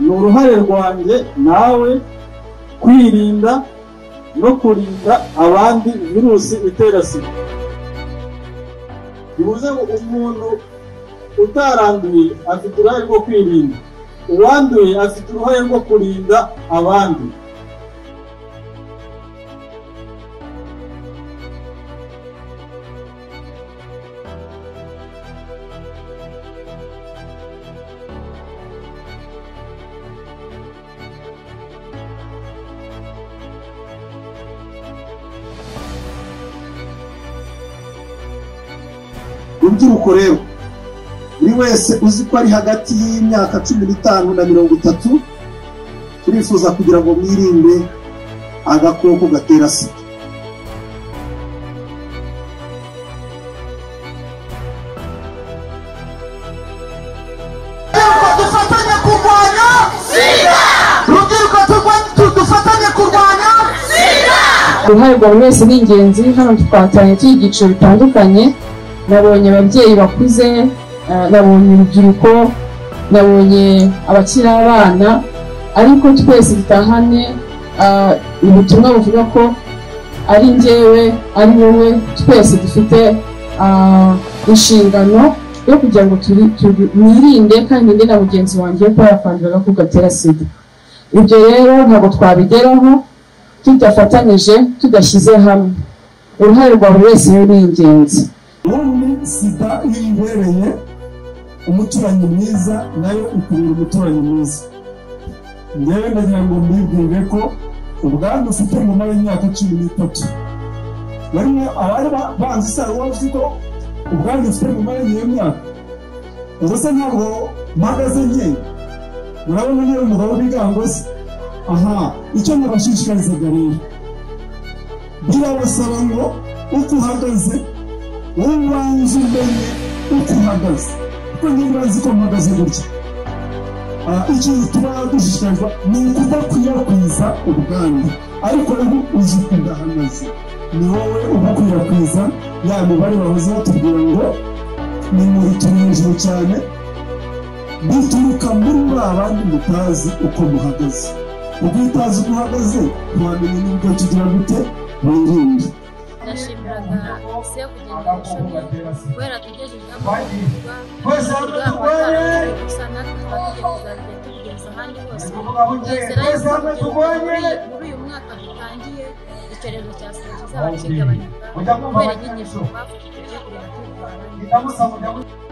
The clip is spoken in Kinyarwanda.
ni uruhare rwanjye nawe kwirinda no kurinda abandi virusi itera sida bivuze ngo umuntu utaranduye afite uruhare rwo kwirinda uwanduye afite uruhare rwo kurinda abandi rubyiruko rero buri wese uzi ko ari hagati y'imyaka cumi n'itanu na mirongo itatu turifuza kugira ngo mwirinde agakoko gatera sida rubyiruko dufatanye kurwanya sida rubyiruko turwa- tu- dufatanye kurwanya sida uruhare rwa buri wese ni ingenzi hano twatanye tuy'ibyiciro bitandukanye nabonye ababyeyi bakuze eh, nabonye urubyiruko nabonye abakiri abana ariko twese dutahane ah, ubutumwa buvuga ko ari njyewe ari wowe twese dufite ah, inshingano yo kugira ngo turi- turi- mwirinde kandi nirinde na mugenzi wanjye kuba yakwandura agakoko gatera sida ibyo rero ntabwo twabigeraho tudafatanyije tudashyize hamwe uruhare rwa buri wese rero ni ingenzi ubundi sida iyo imubereye umuturanyi mwiza nayo ikurura umuturanyi mwiza ngewe ndagira ngo mbibwire ko ubwandu ufite nyuma y'imyaka cumi n'itatu bamwe abari ba- banzi usanga bavuze ko ubwandu ufite nyuma y'iyo myaka ubwo se ntabwo mpagaze nke murabona niba umugabo w'ibigango se aha icyo nabashishikarizaga rero birabasaba ngo uko uhagaze ubanza umenye uko uhagaze kuko niba uzi ko mpagaze gutya Ah, ikintu tuba dushishikarizwa ni ukudakwirakwiza ubwandu ariko ubu uzi ko udahagaze ni wowe ubukwirakwiza ya mibare bahoze batubwira ngo ni muri turi hejuru cyane bituruka muri ba bandi mutazi uko muhagaze ubwo iyo utazi uko uhagaze ntiwamenya n'ubwo tugira gute wirinde ndashimiraga komisiyo kugenda ishoboye kubera tugejeje ibyapa Twese hamwe turwanye! gusa natwe twagije kuzajya tubigeza ahandi hose Ari kuvuga ngo njye, Twizera twese yuko hamwe kugira ngo turwanye! muri- muri uyu mwaka dutangiye icyorezo cya sida kizaba kigabanyuka Mujya mwumva kubera abanyeshuri. inyigisho twafashije kugira ngo turwanye Ndamutsa mujya mu-